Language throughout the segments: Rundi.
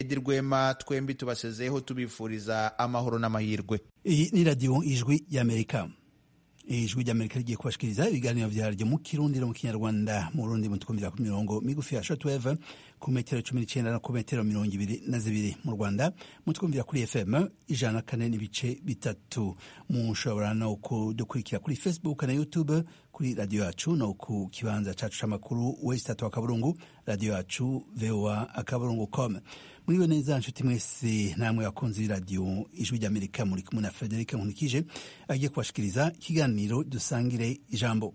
edi rwema twembi tubasezeyeho tubifuriza amahoro n'amahirwe iyi ni radiyo ijwi y'amerika ijwi ry'amerika rigiye kubashikiriza ibiganiro vyaryo mu kirundi no mu kinyarwanda mu rundi mutukumvira ku mirongo migufi ya shortwave ku metero cumi n'icenda no ku metero mirongo ibiri na zibiri mu rwanda mutwumvira kuri fm ijana na kane n'ibice bitatu mushobora no kudukurikira kuri facebook na youtube kuri radiyo yacu no ku kibanza cacu c'amakuru wesitatu akaburungu radiyo yacu voa akaburungu com muriwe neza nshuti mwese namwe bakunzi b'iradiyo ijwi ry'amerika muri kumwe na frederic nkunikije agiye kubashikiriza ikiganiro dusangire ijambo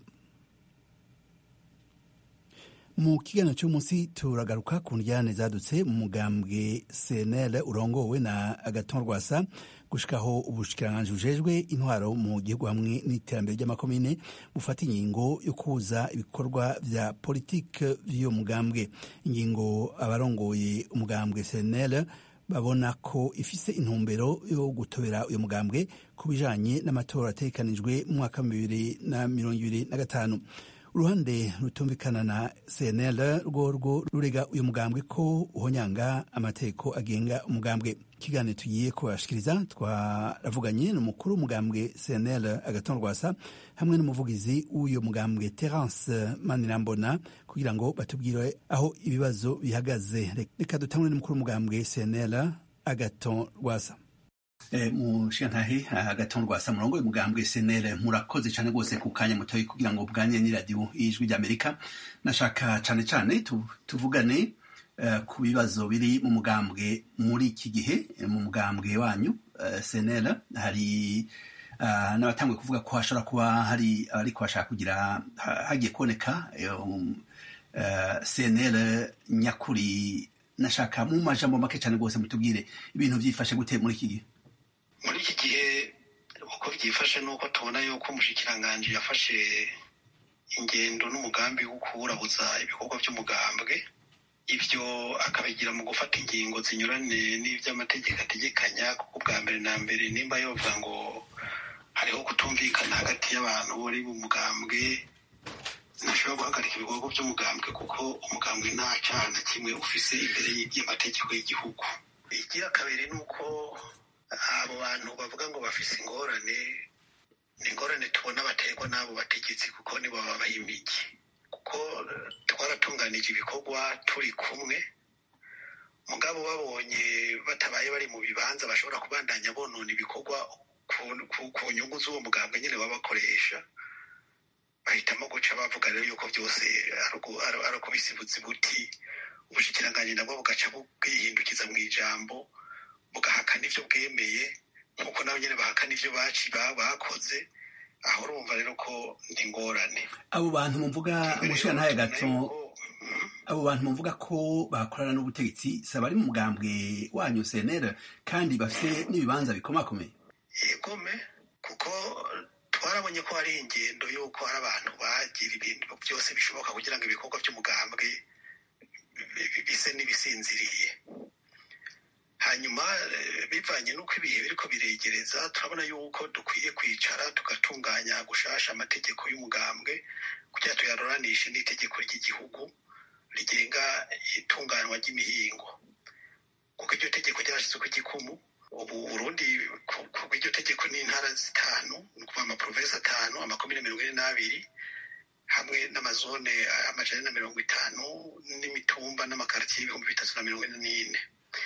mu kiganiro cy'umunsi turagaruka ku njyane zadutse mu mugambwe cnl urongowe na agaton rwasa gushikaho ubushikiranganji bujejwe intwaro mu gihugu hamwe n'iterambere ry'amakomine bufata ingingo yo kuza ibikorwa vya politike vy'uyo mugambwe ingingo abarongoye umugambwe cnl babona ko ifise intumbero yo gutobera uyu mugambwe ku bijanye n'amatora ategekanijwe mu mwaka wa bibiri na mirongo ibiri na gatanu uruhande rutumvikana na cnl rworwo rurega uyu mugambwe ko uhonyanga amategeko agenga umugambwe ikiganiro tugiye kubashikiriza twaravuganye n'umukuru w'umugambwe cnl agaton rwasa hamwe n'umuvugizi w'uyu mugambwe terence manirambona kugira ngo batubwire aho ibibazo bihagaze reka dutangure n'umukuru w'umugambwe cnl agaton rwasa mushikantahe agaton rwasa murongo umugambwe cnl murakoze cyane rwose ku kanya mutoyi kugira ngo bwanye n'iradiyo y'ijwi ry'amerika nashaka cyane cyane tuvugane ku bibazo biri mu mugambwe muri iki gihe mu mugambwe wanyu cnl hari n'abatanguye kuvuga ko hashobora kuba hari abariko bashaka kugira hagiye kuboneka cnl nyakuri nashaka mu majambo make cyane rwose mutubwire ibintu byifashe gute muri iki gihe muri iki gihe uko byifashe ni uko tubona yuko umushikiranganji yafashe ingendo n'umugambi wo kuwurabuza ibikorwa by'umugambwe ibyo akabigira mu gufata ingingo zinyuranye n'iby'amategeko ategekanya kuko bwa mbere na mbere nimba yovuga ngo hariho kutumvikana hagati y'abantu bari mu mugambwe ntashobora guhagarika ibikorwa by'umugambwe kuko umugambwe nta cyaha na kimwe ufise imbere y'amategeko y'igihugu igira kabiri ni uko abo bantu bavuga ngo bafise ingorane ni ingorane tubona baterwa n'abo bategetsi kuko nibo babaha imigi kuko twaratunganije ibikorwa turi kumwe mugabo babonye batabaye bari mu bibanza bashobora kubandanya bonona ibikorwa ku nyungu z'uwo mugambwe nyine baba bakoresha bahitamo guca bavuga rero yuko byose ari ukubisibuza ibuti ubushikiranganji nabwo bugaca bwihindukiza mu ijambo bugahakana ibyo bwemeye nk'uko nabo nyine bahakana ibyo bakoze aho urumva rero ko ni ingorane abo bantu muvuga umushirantahe gato abo bantu muvuga ko bakorana n'ubutegetsi si abari mu mugambwe wanyu cnl kandi bafite n'ibibanza bikomakomeye yegome kuko twarabonye ko hari ingendo y'uko hari abantu bagira ibintu byose bishoboka kugira ngo ibikorwa by'umugambwe bise n'ibisinziriye hanyuma bivanye n'uko ibihe biriko biregereza turabona yuko dukwiye kwicara tugatunganya gushasha amategeko y'umugambwe kugira tuyaruranishe n'itegeko ry'igihugu rigenga itunganywa ry'imihingo kuko iryo tegeko ryarashyizwe ku gikumu ubu burundi kuko iryo tegeko ni intara zitanu ni ukuvuga amaprovensi atanu amakomine mirongo ine n'abiri hamwe n'amazone amajana na mirongo itanu n'imitumba n'amakaritiye y'ibihumbi bitatu na mirongo ine n'ine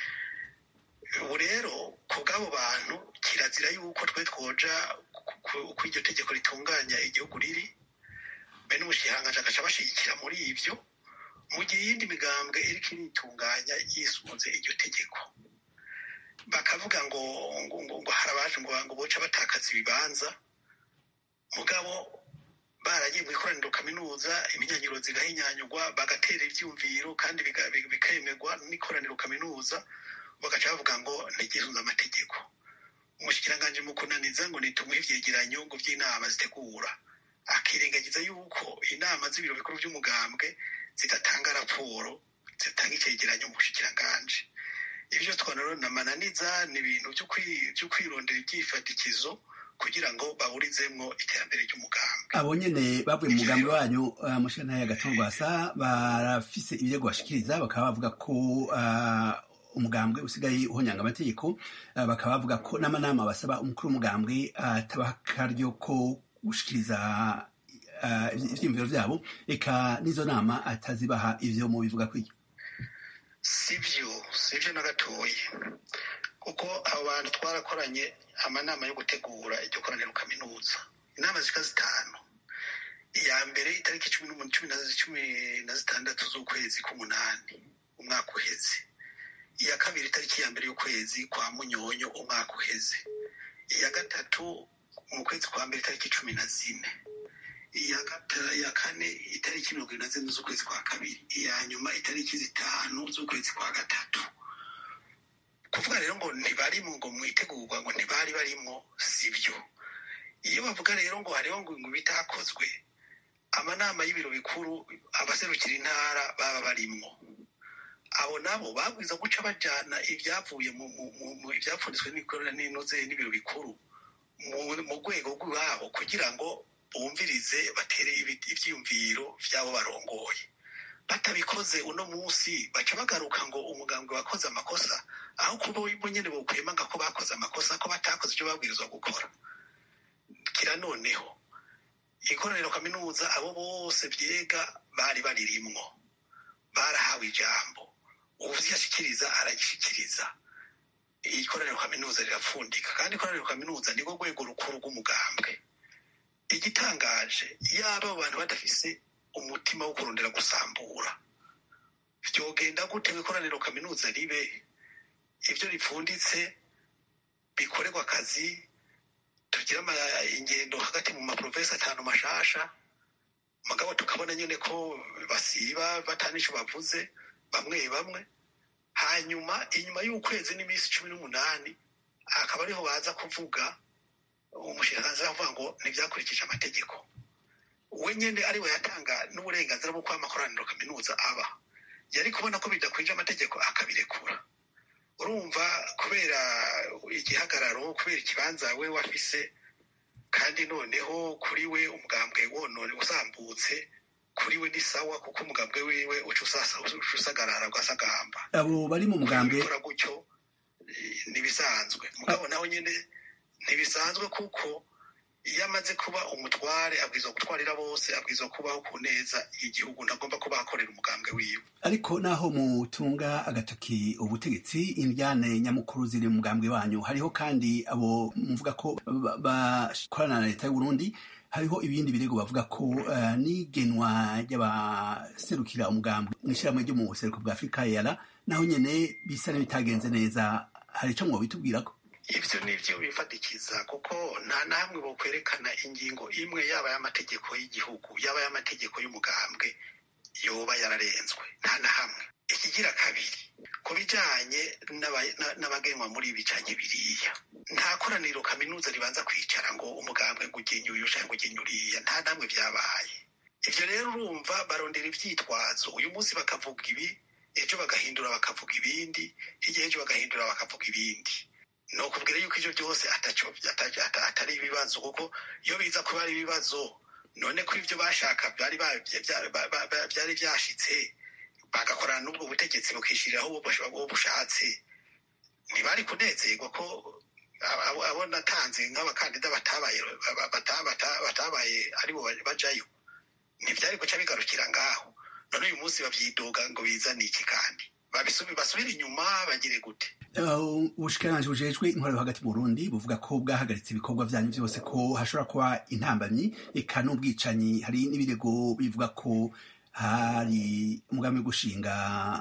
ubu rero ku bw'abo bantu kirazira yuko twe twoja uko iryo tegeko ritunganya igihugu riri be n'umushikiranganji agaca bashyigikira muri ibyo mu gihe iyindi migambwe iriko iritunganya yisunze iryo tegeko bakavuga ngo ngo hari abaje ngo ngo boca batakaza ibibanza mugabo baragiye mu ikoraniro kaminuza iminyanyiro zigahinyanyurwa bagatera ivyumviro kandi bikemerwa n'ikoraniro kaminuza bagaca bavuga ngo ntigisunze amategeko umushikiranganji mu kunaniza ngo nitumuhe ivyegeranyo ngo vy'inama zitegura akirengagiza yuko inama z'ibiro bikuru vy'umugambwe zidatanga raporo zitanga icegeranyo mu bushikiranganji ivyo twona namananiza ni ibintu vyo kwirondera ivyifatikizo kugira ngo baburizemwo iterambere ry'umugambi abo nyene bavuye mu mugambi wanyu uh, mushikantaya gatorwasa barafise ibirego bashikiriza bakaba bavuga ko uh, umugambwe usigaye uhonyanga amategeko bakaba bavuga ko n'amanama basaba umukuru w'umugambwe atabaha akaryo ko gushikiriza ivyiyumviro vyabo eka n'izo nama atazibaha ivyo mu bivuga kw'iryo sivyo sivyo na gatoyi kuko abo bantu twarakoranye amanama yo gutegura iryo koraniro kaminuza inama zika zitanu iya mbere itariki cumi na zitandatu z'ukwezi k'umunani umwaka uheze iya kabiri itariki ya mbere y'ukwezi kwa munyonyo umwaka uheze iya gatatu mu kwezi kwa mbere itariki cumi na zine iya kane itariki mirongo irindwi na zine z'ukwezi kwa kabiri iya nyuma itariki zitanu z'ukwezi kwa gatatu kuvuga rero ngo ntibarimo ngo mwitegurwa ngo ntibari barimo sibyo iyo bavuga rero ngo hariho ngo bitakozwe amanama y'ibiro bikuru abaserukira intara baba barimwo abo nabo babwiza guca bajyana ibyavuye mu ibyapfunditswe n'ikorana n'inoze n'ibiro bikuru mu rwego rw'iwabo kugira ngo bumvirize batere ibyiyumviro by'abo barongoye batabikoze uno munsi baca bagaruka ngo umugambwe wakoze amakosa aho kuba bo nyine bokwemanga ko bakoze amakosa ko batakoze ibyo babwirizwa gukora kira noneho ikoraniro kaminuza abo bose byega bari baririmwo barahawe ijambo uvyashikiriza aragishikiriza ikoraniro kaminuza rirapfundika kandi ikoraniro kaminuza nirwo rwego rukuru rw'umugambwe igitangaje yaba abo bantu badafise umutima wo kurondera gusambura vyogenda gute ikoraniro kaminuza ribe ivyo ripfunditse bikorerwa akazi tugira ingendo hagati mu maprovensi atanu mashasha mugabo tukabona nyine ko basiba batanico bavuze bamwe bamwe hanyuma inyuma y'ukwezi n'iminsi cumi n'umunani akaba ariho baza kuvuga umushinganzi avuga ngo ntibyakurikije amategeko we nyine ariwe yatanga n'uburenganzira bwo kuba amakoraniro kaminuza aba yari kubona ko bidakwije amategeko akabirekura urumva kubera igihagararo kubera ikibanza we wafise kandi noneho kuri we umugambwe wonone usambutse kuri we ni sawa kuko umugambwe wiwe uca usagarara ugasagamba abo bari mu mugambwe gukora gutyo ntibisanzwe mugabo nawe nyine ntibisanzwe kuko iyo amaze kuba umutware abwirizwa gutwarira bose abwirizwa kubaho ku neza igihugu ntagomba kuba akorera umugambwe wiwe ariko naho mutunga agatoki ubutegetsi indyane nyamukuru ziri mu mugambwe wanyu hariho kandi abo muvuga ko bakorana na leta y'uburundi hariho ibindi birego bavuga ko uh, n'igenwa ry'abaserukira umugambwe mw'ishyirahamwe ryo mu buseruko bwa afurika yara naho nyene bisa n'ibitagenze neza hari ico mwobitubwirako ivyo nivyo bifatikiza kuko nta namwe bokwerekana ingingo imwe yaba y'amategeko y'igihugu yaba y'amategeko y'umugambwe yoba yararenzwe nta na hamwe ikigira kabiri ku bijanye n'abagenwa muri ibi canke biriya nta koraniro kaminuza ribanza kwicara ngo umugambwe ngo ugenye uyu canke ugenye uriya nta namwe vyabaye ivyo rero urumva barondera ivyitwazo uyu munsi bakavuga ibi ejo bagahindura bakavuga ibindi hirya ejo bagahindura bakavuga ibindi ni ukubwira yuko ivyo byose atari ibibazo kuko iyo biza kuba ari ibibazo none ko ivyo bashaka byari byari vyashitse bagakorana n'ubwo butegetsi bukishiriraho uwo bushatse ntibari kunezerwa ko abo natanze nk'abakandida batabaye batabaye aribo bajayo ntibyari guca bigarukira ngaho none uyu munsi babyidoga ngo bizane iki kandi basubire inyuma bagire gute ubushikiranganji bujejwe intwaro hagati mu burundi buvuga ko bwahagaritse ibikorwa vyanyu vyose ko hashobora kuba intambamyi eka n'ubwicanyi hari n'ibirego bivuga ko hari umugambi wo gushinga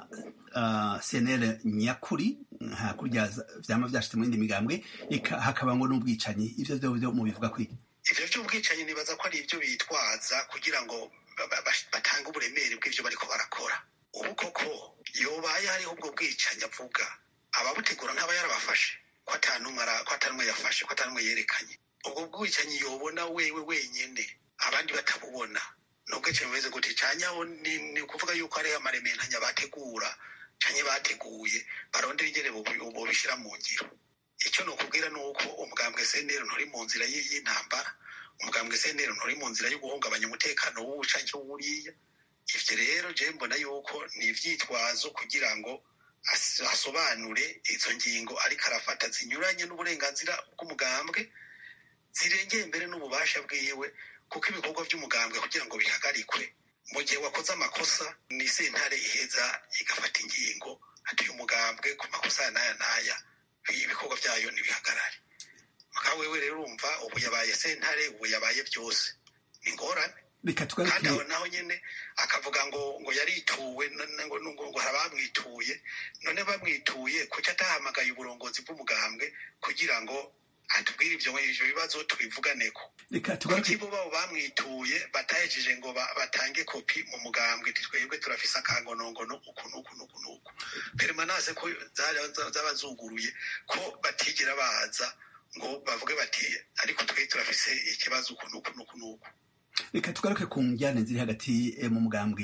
uh, cnl nyakuri nka kurya vyama vyashitse mu yindi migambwe eka hakaba ngo n'ubwicanyi ivyo vyo vyo mubivuga kwiki ivyo vy'ubwicanyi nibaza ko ari ivyo bitwaza kugira ngo batange uburemere bw'ivyo bariko barakora ubu koko yobaye hariho ubwo bwicanyi avuga ababutegura ntaba yarabafashe ko atanumwe yafashe ko atanumwe yerekanye ubwo bwicanyi yobona wewe wenyene abandi batabubona n'ubwicanyi bumeze gute canyaho ni ukuvuga yuko hariho amarementanya bategura canke bateguye barondera ingene bobishira mu ngiro icyo ni ukubwira ni uko umugambwe senero nturi mu nzira y'intambara umugambwe senero nturi mu nzira yo guhungabanya umutekano w'ubu canke w'uriya ivyo rero je mbona yuko ni ivyitwazo kugira ngo asobanure izo ngingo ariko arafata zinyuranye n'uburenganzira bw'umugambwe zirengeye mbere n'ububasha bwiwe kuko ibikorwa by'umugambwe kugira ngo bihagarikwe mu gihe wakoze amakosa ni sentare iheza igafata ingingo ati uyu mugambwe ku makosa ya n'aya n'aya ibikorwa byayo ntibihagarare mugabo wewe rero urumva ubu yabaye sentare ubu yabaye byose ni ingorane reka kandi tugaruke aho naho nyine akavuga ngo ngo yarituwe n- ngo ngo ngo hari abamwituye none bamwituye kuki atahamagaye uburongozi bw'umugambwe kugira ngo atubwire ibyo ivyo bibazo tubivuganeko reka tugaruke kuki bo babo bamwituye batahejeje ngo ba- batange kopi mu mugambwe ati twebwe turafise akangonongono uku n'uku n'uku n'uku permanase ko zari- za- zaba zuguruye ko batigera baza ngo bavuge bati ariko twe turafise ikibazo uku n'uku n'uku n'uku reka tugaruke ku njyane ziri hagati eh, mu mugambwe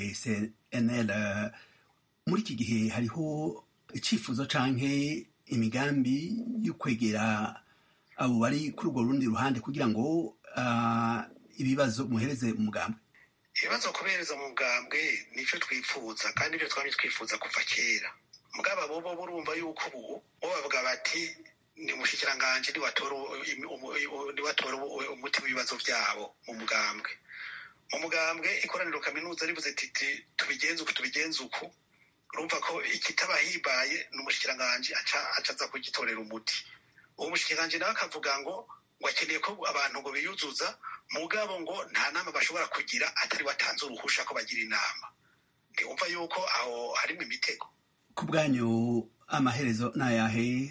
cnl eh, muri iki gihe hariho icyifuzo canke imigambi yo kwegera abo bari kuri urwo rundi ruhande kugira ngo ah, ibibazo muhereze umugambwe ibibazo kubereza mu bwambwe nicyo twifuza kandi ibyo twari twifuza kuva kera mugaba bobo burumva yuko ubu bo bavuga bati ni umushikiranganji niwatora u- imi- umu- u- niwatora u- umuti w'ibibazo byabo mu mugambwe mu mugambwe ikoraniro kaminuza ribuze titi tubigenze uku tubigenze uku urumva ko ikitabahibaye ni umushikiranganji aca aca aza kugitorera umuti uwo mushikiranganji nawe akavuga ngo ngo akeneye ko abantu ngo biyuzuza mugabo ngo nta nama bashobora kugira atari watanze uruhusha ko bagira inama ntiwumva yuko aho harimo imitego ku bwanyu amaherezo ni ayahe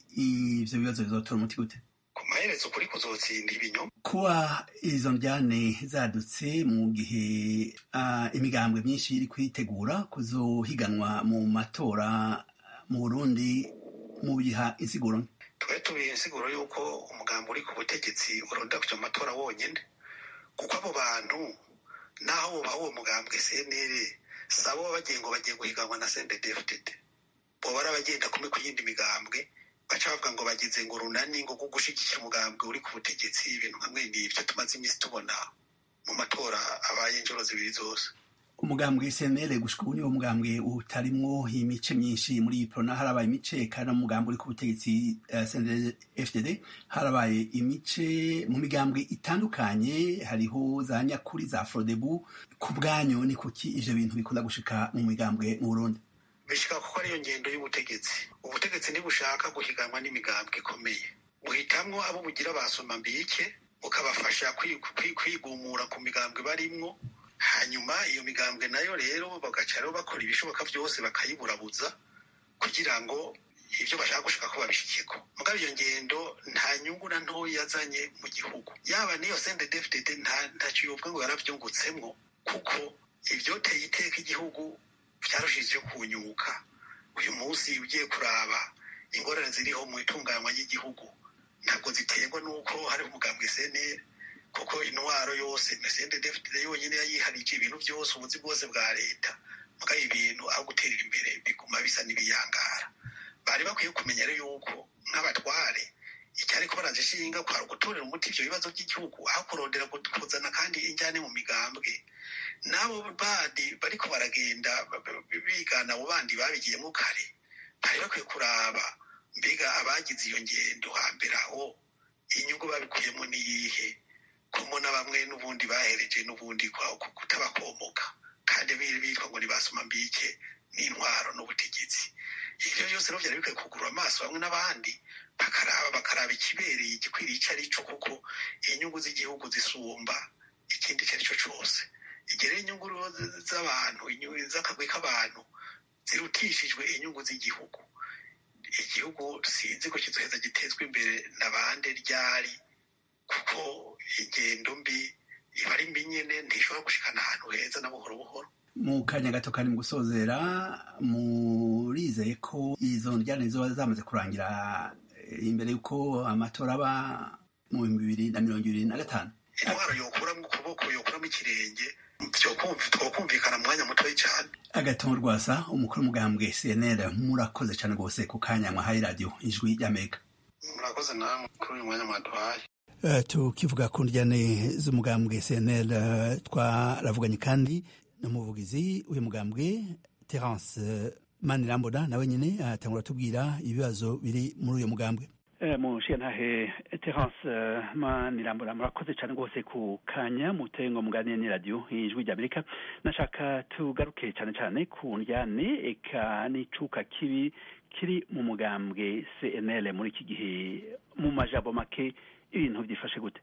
ivyo bibazo bizotora umuti gute ku maherezo kuri kuzotsinda ibinyoma kuba izo njyane zadutse mu gihe ah, imigambwe myinshi iri kwitegura kuzohiganwa mu matora mu burundi mu biha insiguro nke. twari tubiye insiguro yuko umugambi uri ku butegetsi uronda kuja mu matora wonyene kuko abo bantu naho woba uwo mugambwe cnl sabo baba bagiye ngo bagiye guhiganwa na sndfdd boba ari abagenda kumwe ku yindi migambwe baca bavuga ngo bagize ngo runani ngo bwo gushigikira umugambwe uri ku butegetsi ibintu nka mwene ivyo tumaze iminsi tubona mu matora abaye inshuro zibiri zose umugambwe cnl gushika ubu niwo mugambwe utarimwo imice myinshi muri iyi prona harabaye imice kandi no mu mugambwe uri ku butegetsi eh, cnl fdd harabaye imice mu migambwe itandukanye hariho za nyakuri za frodebu ku bwanyu ni kuki ivyo bintu bikunda gushika mu migambwe mu burundi bishika kuko ariyo ngendo y'ubutegetsi ubutegetsi ntibushaka guhiganwa n'imigambwe ikomeye buhitamwo abo bugira basoma mbike bukabafasha kwi- kwi- kwigumura ku migambwe barimwo hanyuma iyo migambwe nayo rero bagaca rero bakora ibishoboka byose bakayiburabuza kugira ngo ibyo bashaka gushaka ko babishikeko mugabo iyo ngendo nta nyungu na ntoya yazanye mu gihugu yaba n'iyo sendedefdede ntacyo yovuga ngo yaravyungutsemwo kuko ivyoteye iteka igihugu vyarushije kunyuka uyu munsi ugiye kuraba ingorane ziriho mu itunganywa ry'igihugu ntabwo ziterwa n'uko hariho umugambwe cnl kuko intwaro yose sendedefdede yonyine yayiharije ibintu byose ubuzi bwose bwa leta mugabo ibintu aho guterera imbere biguma bisa n'ibiyangara bari bakwiye kumenya rero yuko nk'abatware icyari ko barazishinga kwara gutorera umuti ivyo bibazo by'igihugu aho kurondera kuzana kandi injyane mu migambwe n'abo bandi bariko baragenda ba- ba- bigana abo bandi babigiyemo kare bari bakwiye kuraba mbega abagize iyo ngendo hambere aho inyungu babikuyemo niyihe komo na bamwe n'ubundi bahereje n'ubundi kwa- ku- kutabakomoka kandi biri bitwa ngo nibasoma mbike n'intwaro n'ubutegetsi ivyo byose rero vyari bikwiye kugurura amaso bamwe n'abandi bakaraba bakaraba ikibereye igikwiriye ico ari co kuko inyungu z'igihugu zisumba ikindi icyo ari cyo cose igihe rero inyungu rero z- z'abantu inyungu z'akagwi k'abantu zirutishijwe inyungu z'igihugu igihugu sinzi ko kizoheza gitezwa imbere na bande ryari kuko ingendo mbi iba ari mbi nyene ntishobora gushikana ahantu heza na buhoro buhoro mu kanya gato kari mu gusozera murizeye ko izo njyane ziba zamaze kurangira eh, imbere y'uko amatora aba mu bihumbi bibiri na mirongo ibiri na gatanu intwaro yokuramo ukuboko yokuramo ikirenge vyokumvi- twokumvikana mu mwanya mutoyi cane agatongo rwasa umukuru w'umugambwe cnl murakoze cyane rwose ku kanya mwahaye radiyo ijwi ry'amerika murakoze namwe kuri uyu mwanya mwaduhaye Uh, tukivuga ku njyane z'umugambwe cnl uh, twaravuganye kandi n'umuvugizi w'uyu mugambwe terence manirambona nawe nyine atangura tubwira ibibazo biri muri uyo mugambwe mushiyantahe terence manirambona murakoze cyane rwose ku kanya muteye ngo muganire ni radiyo ijwi ry'amerika nashaka tugaruke cyane cyane ku njyane eka n'icuka kibi kiri mu mugambwe cnl muri iki gihe mu majambo make ibintu byifashe gute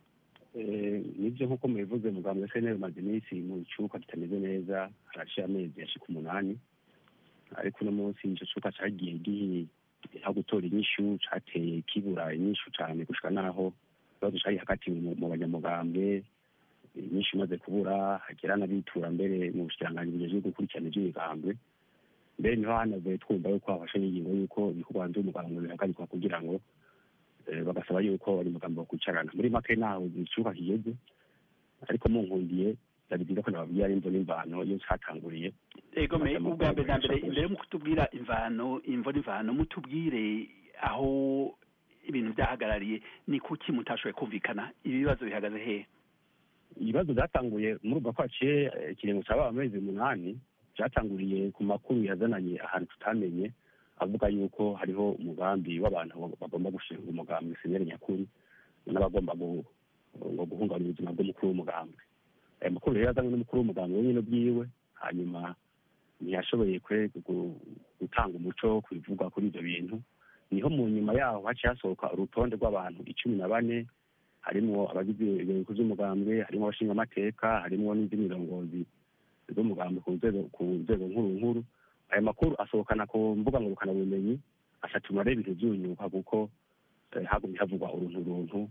nibyo nk'uko mubivuze mugambwe cnl umaze iminsi mu cyuka kitameze neza haraciye amezi yashika umunani ariko uno munsi icyo cyuka cyagiye gihiye aho gutora inyishu cateye kibura inyishu cyane gushika naho ikibazo cari hagati mu banyamugambwe inyishu imaze kubura hagera n'abitura mbere mu bushikiranganji bujejwe gukurikirana ivy'imigambwe mbere niho hanavuye twumva yuko hafashe n'ingingo yuko ibikorwa vy'umugambwe bihagarikwa kugira ngo bagasaba yuko abanyamugambwe bakwicarana muri make naho icuka kigeze ariko munkundiye byari byiza ko nababwira imvo n'imvano iyo catanguriye ego me ubwa mbere na mbere imbere yo kutubwira imvano imvo n'imvano mutubwire aho ibintu byahagarariye ni kuki mutashoboye kumvikana ibibazo bihagaze hehe ibibazo byatanguye muri ubwo ko haciye ikiringo caba amezi umunani byatanguriye ku makuru yazananye ahantu tutamenye avuga yuko hariho umugambi w'abantu bagomba gushinga umugambi seneri nyakuri n'abagomba ngo guhungabanya ubuzima bw'umukuru w'umugambi aya makuru rero yazanywe n'umukuru w'umugambi wenyine bwiwe hanyuma ntiyashoboye gutanga umuco ku bivugwa kuri ibyo bintu niho mu nyuma yaho haciye hasohoka urutonde rw'abantu icumi na bane harimwo abagize ibihugu by'umugambwe harimo abashingamateka harimo n'indi mirongozi z'umugambi ku nzego nkuru nkuru aya makuru asohokana ku mbuga ngurukanabumenyi asatuma rero ibintu byunyuka kuko hagumye havugwa uruntu runtu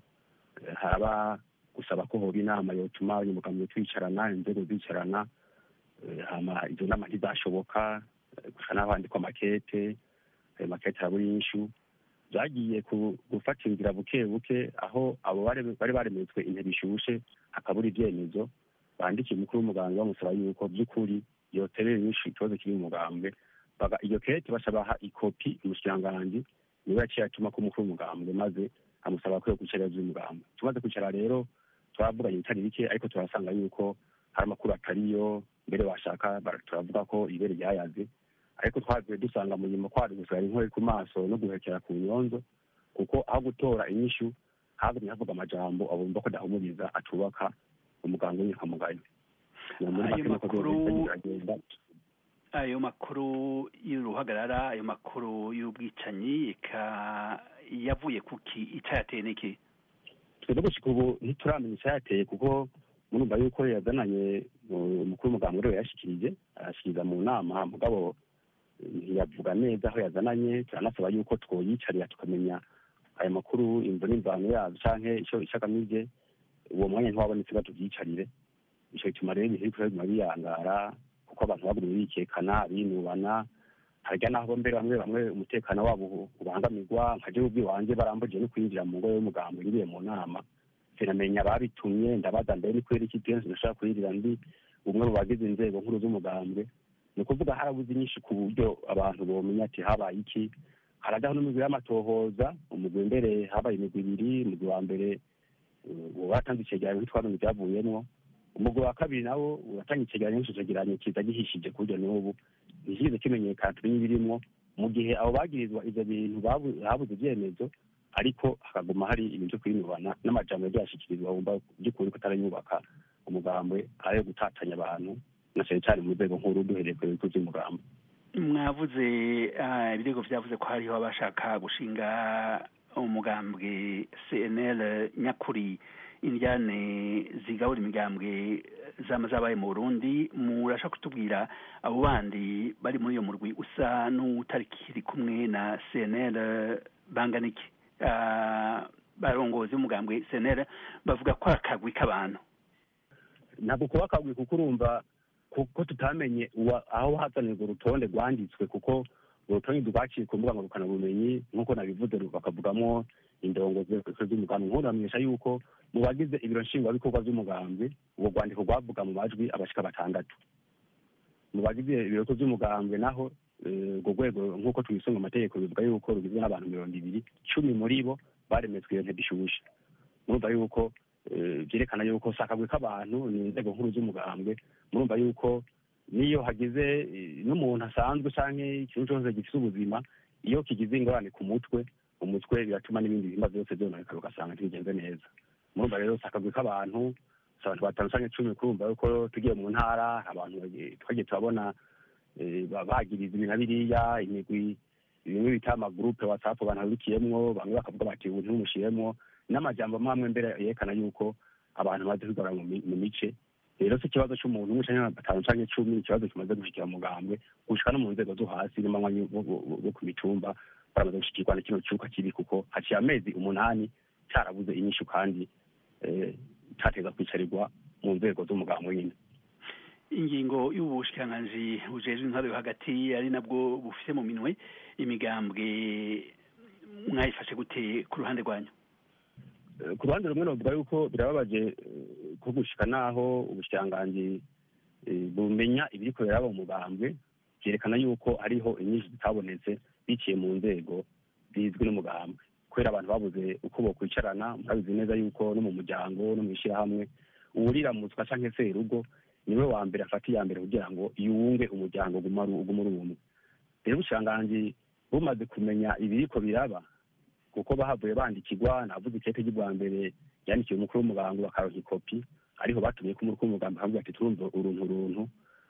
haba gusaba ko hoba inama yotuma abanyamugambwe twicarana inzego zicarana hama izo nama ntizashoboka gusa n'aho handikwa amakete ayo makete arabura inyishu byagiye gufata inzira buke buke aho abo bari baremetswe intebe ishushe hakabura ibyemezo bandikiye umukuru w'umuganga bamusaba yuko by'ukuri yoterera inyinshi ikibazo kiri mu mugambwe iyo kete basabaha ikopi umushikiranganji niwe yaciye atuma ko umukuru w'umugambwe maze amusaba ko yo kwicara vy'umugambwe tumaze kwicara rero turavuganye ibitari bike ariko turasanga yuko hari amakuru atariyo mbere washaka turavuga ko ibere ryayaze ariko twavuye dusanga mu nyuma kwari gusigara inkore ku maso no guhekera ku nyonzo kuko aho gutora inyishu hagumye havuga amajambo abumva ko adahumuriza atubaka umuganga w'inyankamugayo ayo makuru ayo makuru y'uruhagarara ayo makuru y'ubwicanyi yavuye kuki icyayateye n'iki twebwe gushika ubu ntituramenya icyayateye kuko murumva yuko yazananye umukuru w'umuganga rero yashikirije arashikiriza mu nama mugabo ntiyavuga neza aho yazananye turanasaba yuko twoyicarira tukamenya ayo makuru imvo n'imvano yabyo canke ico agamije uwo mwanya ntiwabonetse batuvyicarire ico bituma rero ibintu biriko biguma biyangara kuko abantu bagumye bikekana binubana harya naho mbere bamwe bamwe umutekano wabo ubangamirwa nka jewe ubwiwanje barambujije no kwinjira mu ngo y'umugambo ngiriye mu nama sinamenya ababitumye ndabaza mbere ni kubera iki kenshi nashaka kwinjira ndi umwe mu bagize inzego nkuru z'umugambwe ni ukuvuga harabuze inyinshi ku buryo abantu bomenya ati habaye iki harajyaho n'umugwi y'amatohoza umugwi mbere habaye imigwi ibiri umugwi wa mbere watanze icegeranyo ntitwamenye ibyavuyemwo umugwi wa kabiri nawo uratanga icegeranyo n'ico cegeranyo kiza gihishije ku buryo n'ubu ntikigize kimenyekana tumenye ibirimwo mu gihe abo bagirizwa ivyo bintu habuze ivyemezo ariko hakaguma hari ibintu vyo kwinubana n'amajambo yagiye ashikirizwa wumva by'ukuri ko atarayubaka umugambwe ayo gutatanya abantu na cane cane mu nzego nkuru duhereye ku bigo vy'umugambo mwavuze ibirego vyavuze ko hariho abashaka gushinga umugambwe cnl nyakuri indyane zigabura imigambwe zama zabaye mu burundi murashaka kutubwira abo bandi bari muri iyo murwi usa n'utarikiri kumwe na cnl bangana iki barongozi b'umugambwe cnl bavuga ko ari akagwi k'abantu ntabwo kuba akagwi kuko urumva kuko tutamenye aho hazanirwa urutonde rwanditswe kuko urutonde rwaciye ku mbuga ngurukanabumenyi nk'uko nabivuze bakavugamo indongozi z'umugambi nk'ubu bamenyesha yuko mu bagize ibiro nshingwabikorwa by'umugambi ubwo rwandiko rwavuga mu majwi abashika batandatu mu bagize ibiro by'umugambwe naho urwo rwego nk'uko twisunga amategeko bivuga yuko rugizwe n'abantu mirongo ibiri cumi muri bo baremetswe iyo ntebe ishushe murumva yuko byerekana yuko si akagwi k'abantu ni inzego nkuru z'umugambwe murumva yuko n'iyo hagize eh, n'umuntu asanzwe cyangwa ikintu cyose gifite ubuzima iyo kigize ingorane ku mutwe umutwe biratuma n'ibindi bihimba byose byononekara ugasanga ntibigenze neza murumva rero si akagwi k'abantu si abantu batanu cyangwa icumi kurumva yuko tugiye mu ntara abantu bagiye- twagiye turabona eh, ba- bagiriza ibi na biriya imigwi bimwe bita amagurupe watsapu abantu babikiyemwo bamwe bakavuga bati ubu ntimumushyiremo n'amajambo amwe amwe mbere yerekana yuko abantu bamaze kwigarura mu mi- mu mice rero si ikibazo cy'umuntu umwe cyangwa batanu cyangwa icumi ni ikibazo kimaze gushikira mugambwe gushika no mu nzego zo hasi n'amanywa bo bo- bo- bo ku mitumba baramaze gushikirwa na kino cyuka kibi kuko haciye amezi umunani cyarabuze inyishu kandi eh, cyateza kwicarirwa mu nzego z'umugambwe nyine ingingo y'ubushikiranganji bujejwe intwaro yo hagati ari nabwo bufite mu minwe imigambwe mwayifashe gute ku ruhande rwanyu Eh, ku ruhande rumwe novuga yuko birababaje eh, ko gushika naho ubushikiranganji eh, bumenya ibiriko biraba mu mugambwe vyerekana yuko hariho inyinshi zitabonetse biciye mu nzego zizwi n'umugambwe kubera abantu babuze uko bokwicarana murabizi neza yuko no mu muryango no mu ishyirahamwe uwuriramutswa canke se urugo niwe wa mbere afata iya mbere kugira ngo yunge umuryango uguma ari uguma uri umwe rero ubushikiranganji bumaze kumenya ibiriko biraba kuko bahavuye bandikirwa navuze ikete ry'ubwa mbere yandikiwe umukuru w'umugambi bakaronka ikopi ariho batumye ko umukuru w'umugambi akavuga ati turumva uruntu runtu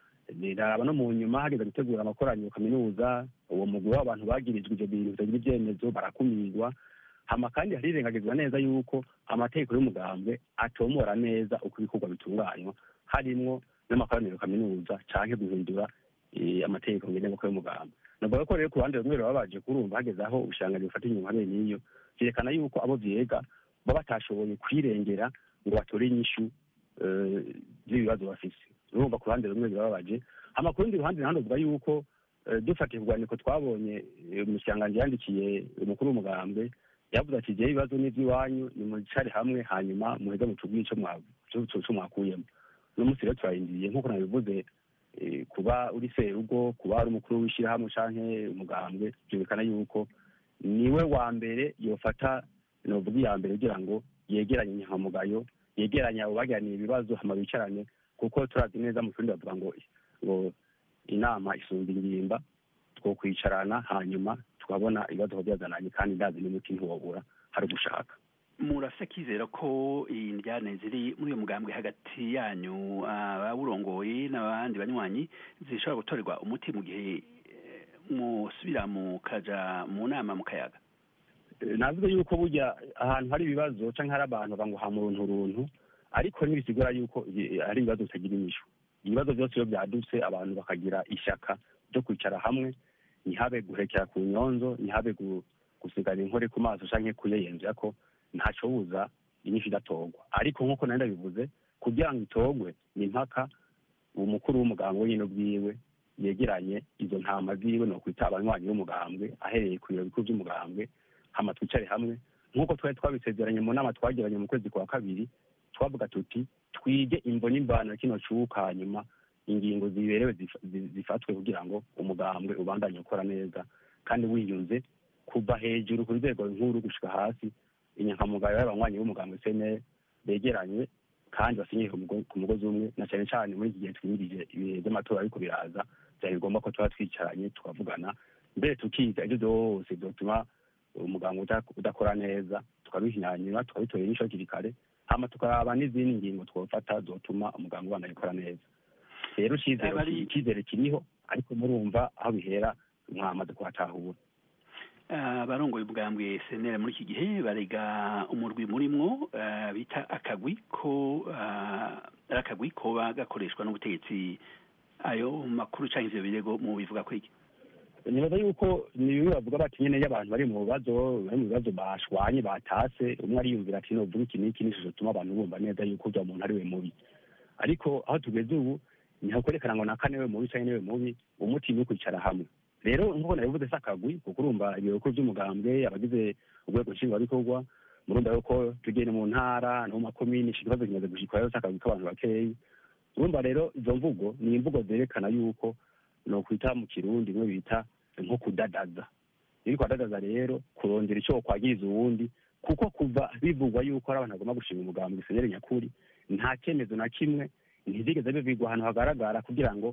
biraba no mu nyuma hageze gutegura amakoraniro kaminuza uwo mugwi w'abantu bagirijwe ivyo bintu bitagira ivyemezo barakumirwa hama kandi harirengagizwa neza yuko amategeko y'umugambwe atomora neza uko ibikorwa bitunganywa harimwo n'amakoraniro kaminuza canke guhindura eh, amategeko ngenderwako y'umugambwe navuga ko rero ku ruhande rumwe babaje kurumva hageze aho ubushikiranganji bufata inyuma bene iyo vyerekana yuko abo vyega baba batashoboye kwirengera ngo batore inyishu eh, z'ibibazo bafise urumva ku ruhande rumwe birababaje hama ku rundi ruhande naho ndavuga yuko eh, dufatiye urwandiko twabonye eh, umushikiranganji yandikiye umukuru w'umugambwe yavuze ati jewe ibibazo n'ivy'iwanyu nimwicare hamwe hanyuma muheze mutubwire ico mwa- ico- ico- ico mwakuyemo uno munsi rero turarindiriye nk'uko nabivuze eh, kuba uri serugo kuba ari umukuru w'ishyirahamwe canke umugambwe byumvikana yuko niwe wa mbere yofata novuga iya mbere kugira ngo yegeranye inyankamugayo yegeranye abo bagiraniye ibibazo hama bicarane kuko turazi neza mu kirundi bavuga ngo ngo inama isumba ingimba twokwicarana hanyuma tukabona ibibazo aho byazananye kandi ndazi n'umuti ntiwobura hari ugushaka murafise akizera ko indyane ziri muri uyo mugambwe hagati yanyu abawurongoye n'abandi banywanyi zishobora gutorerwa umuti mu gihe eh, musubira mukaja mu nama mu kayaga Eh, navuze yuko burya ahantu hari ibibazo canke hari abantu bavuga ngo hama uruntu runtu ariko ntibisigura yuko i- hari ibibazo bitagira inyishu ibibazo byose iyo byadutse abantu bakagira ishyaka ryo kwicara hamwe ntihabe guhekera ku nyonzo ntihabe gu- gusigana inkore ku maso canke kuyeyenzera ko ntaco buza inyishu idatorwa ariko nk'uko nari ndabivuze kugira ngo itorwe ni impaka umukuru w'umugambwe wenyine ubwiwe yegeranye izo ntama ziwe ni ukwita abanywanyi b'umugambwe ahereye ku biro bikuru by'umugambwe hama twicare hamwe nk'uko twari twabisezeranye mu nama twagiranye mu kwezi kwa kabiri twavuga tuti twige imvo n'imbano ya kino cuka hanyuma ingingo ziberewe zif- zi- zifatwe kugira ngo umugambwe ubandanye ukora neza kandi wiyunze kuva hejuru ku nzego nkuru gushika hasi inyankamugayo y'abanywanyi b'umugambwe sene begeranye kandi basinyiye ku mugo- ku mugozi umwe na cyane cyane muri iki gihe twimirije ibihe by'amatora ariko biraza byari ngombwa ko tuba twicaranye tukavugana mbere tukiga ibyo byose byotuma umuganga uda- udakora neza tukabihinyanyura tukabitorera inyishu hakiri kare hama tukaraba n'izindi ngingo twofata zotuma umuganga ubana gukora neza rero icizere Abari- icizere kiriho ariko murumva aho bihera mwamaze kuhatahura abarongoye ubwambwe senera muri iki gihe barega umurwi murimwo eh, bita akagwi ko eh, ari akagwi koba gakoreshwa n'ubutegetsi ayo makuru canke ivyo birego mu bivuga ko iki nibaza yuko ni bimwe bavuga bati nyene iyo abantu bari mu bibazo bari mu bibazo bashwanye batase umwe ariyumvira ati novuga iki n'iki n'ishusho tuma abantu bumva neza yuko uvya muntu ari we mubi ariko aho tugeze ubu ntihakwerekana ngo nakane we mubi canke niwe mubi umuti ni ukwicara hamwe rero nk'uko nabivuze si akagwi kuko urumva ibiro bikuru by'umugambwe abagize urwego nshingwabikorwa murumva yuko tugenda mu ntara no mu makomini ico kibazo kimaze gushikwa rero si akagwi k'abantu bakeyi urumva rero izo mvugo ni imvugo zerekana yuko nokwita mu kirundi bimwe bita nko kudadaza iyo uri kwadadaza rero kurondera icyo wokwagiriza uwundi kuko kuva bivugwa yuko ari abantu bagomba gushinga umugambi senere nyakuri nta cyemezo na kimwe ntizigeze bivigwa ahantu hagaragara kugira ngo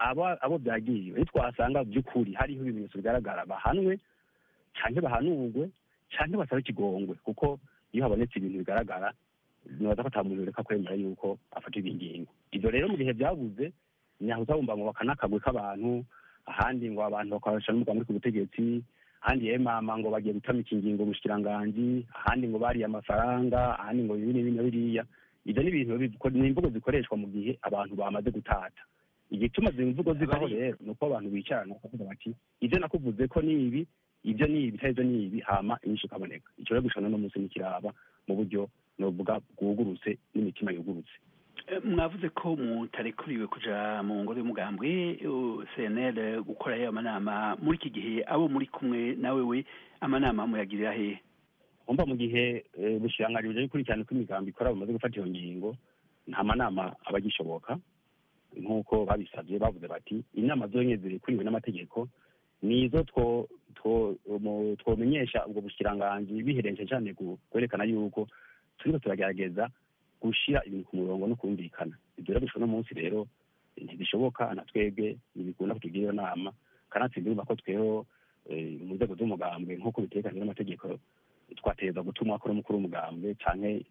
abo byagiye ntitwasanga by'ukuri hariho ibimenyetso bigaragara bahanwe cyangwa bahanurwe cyangwa basabe ikigongwe kuko iyo habonetse ibintu bigaragara nibaza ko ata muntu reka kwemera yuko afatirwa ingingo ibyo rero mu gihe byabuze nyaho uzabumva ngo bakanakagwe k'abantu ahandi ngo abantu bakoresha n'umugambi ku butegetsi ahandi yemama ngo bagiye gutamika ingingo umushikiranganji ahandi ngo bariye amafaranga ahandi ngo ibi n'ibi na biriya ibyo ni ibintu ni imvugo zikoreshwa mu gihe abantu bamaze gutata igituma izi mvugo zivaho rero ni uko abantu bicarana bakavuga bati ibyo nakuvuze ko ni ibi ibyo ni ibi ibyo ni ibi hama inyinshi ikaboneka icyo rero gushana n'umunsi nikiraba mu buryo novuga bwugurutse n'imitima yugurutse mwavuze ko mutarekuriwe kuja mu ngoro y'umugambwe cnl gukora ayo amanama muri iki gihe abo muri kumwe nawe we amanama muyagirira hehe umva mu gihe bushiranganji bujya gukurikirana uko imigambi ikora bamaze gufata iyo ngingo nta manama aba agishoboka nk'uko babisabye bavuze bati inama zonyine zirekuriwe n'amategeko nizo twomenyesha ubwo bushiranganji biherenje cyane kwerekana yuko turiko turagerageza gushyira ibintu ku murongo no kumvikana ibyo rero bishobora munsi rero ntibishoboka na twebwe ntibikunda kutugira iyo nama kanatsindirwa ko tweho mu nzego z'umugambwe nk'uko bitekanijwe n'amategeko twateza gutuma akora umukuru w'umugambwe canke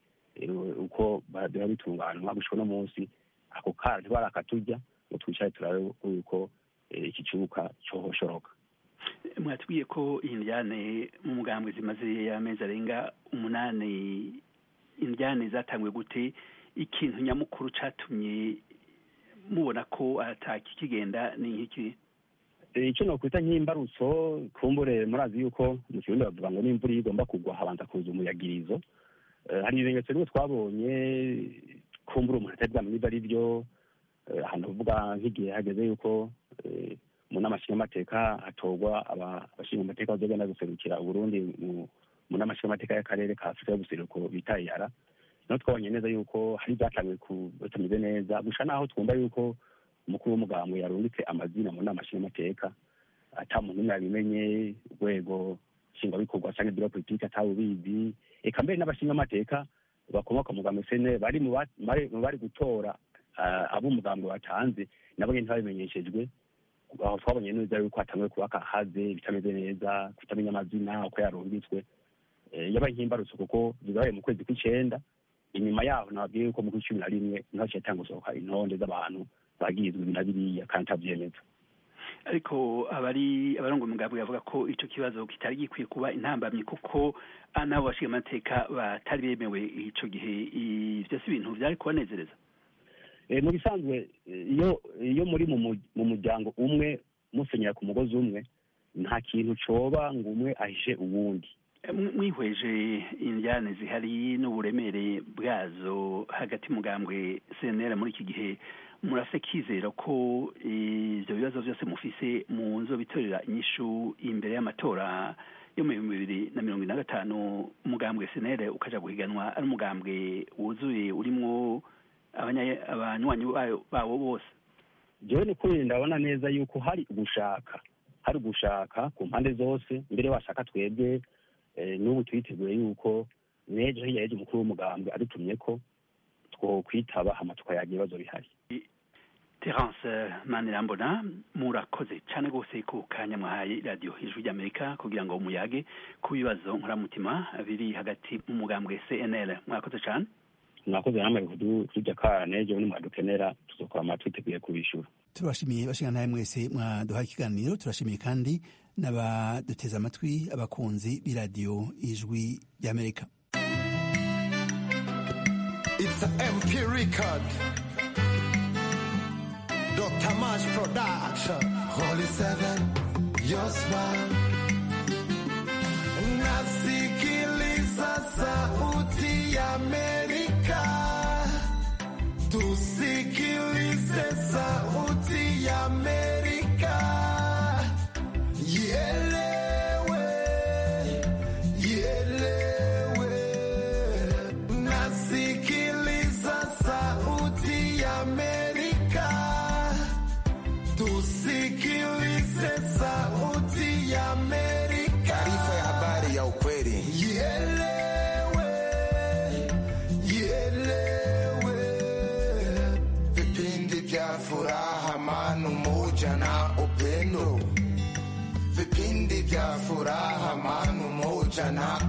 uko biba bitunganwa gushika uno munsi ako kara ntibarakatujya ngo twicare turabe yuko iki kibuga cohoshoroka mwatubwiye ko indyane mu mugambwe zimaze amezi arenga umunani indyane zatanguye gute ikintu nyamukuru catumye mubona ko ataki kigenda ni nk'iki icyo nokwita nk'imbarutso kumbure murazi yuko mu kirundi bavuga ngo n'imvura iyo igomba kugwa habanza kuza umuyagirizo hari ibimenyetso rimwe twabonye kumbura umuntu atari bwamenye ibyo ari byo ahantu bavuga nk'igihe hageze yuko mu nama nshingamateka hatorwa abashingamateka bazogenda guserukira uburundi mu nama nshingamateka y'akarere ka afurika y'ubuseruko bita iyara niho twabonye neza yuko hari ibyatangiwe bitameze neza gusa naho twumva yuko umukuru w'umugambwe yarungitse amazina mu nama nshingamateka ata muntu umwe yabimenye urwego nshingwabikorwa cyangwa biro politiki atawubizi eka mbere n'abashingamateka bakomoka mu mugambwe sene bari mu bari gutora abo umugambwe watanze nabo nyine ntibabimenyeshejwe aho twabonye neza yuko hatangiwe kubaka haze bitameze neza kutamenya amazina uko yarungitswe yabaye nk'imbarutso kuko bibaye mu kwezi kw'icenda inyuma yaho nababwiye yuko mu kw'icumi na rimwe niho haciye hatanga gusohoka intonde z'abantu bagizwe ibi na biriya kandi atabyemeza ariko abari abarongo umugambwe bavuga ko ico kibazo kitari gikwiye kuba intambamyi kuko n'abo bashinga amateka batari bemewe ico gihe ivyo si ibintu vyari kubanezereza mu bisanzwe iyo iyo muri mu muryango umwe musenyera ku mugozi umwe nta kintu coba ngo umwe ahishe uwundi mwihweje indyane zihari n'uburemere bwazo hagati mugambwe cnr muri iki gihe murafite kizera ko ibyo bibazo byose mufise mu nzo bitorera inyishu imbere y'amatora yo mu bihumbi bibiri na mirongo ine na gatanu umugambwe cnr ukaja guhiganwa ari umugambwe wuzuye urimwo abanywanyi bawo bose jewe ni kuri ndabona neza yuko hari ugushaka hari ugushaka ku mpande zose mbere washaka twebwe n'ubu twiteguye yuko n'ejo hirya y'ejo umukuru w'umugambwe adutumye ko twokwitaba hama tukayaga ibibazo bihari terence manirambona murakoze cyane rwose ku kanya mwahaye radiyo ijwi ry'amerika kugira ngo muyage ku bibazo nkoramutima biri hagati mu mugambwe cnl mwakoze cyane mwakoze namwe kujya kara n'ejo nimwadukenera tuzokora twiteguye kubishyura turabashimiye bashinga nawe mwese mwaduhaye ikiganiro turashimiye kandi n'abaduteze amatwi abakunzi b'iradiyo ijwi ry'amerika It's a MP record. Dr. March Production. Holy Seven, your smile. Nasikiliza sauti ya Amerika. Tusikilize sauti ya Amerika. Ielewe, ielewe. Nasikiliza sauti ya Amerika. Tusikilize sauti ya Amerika. na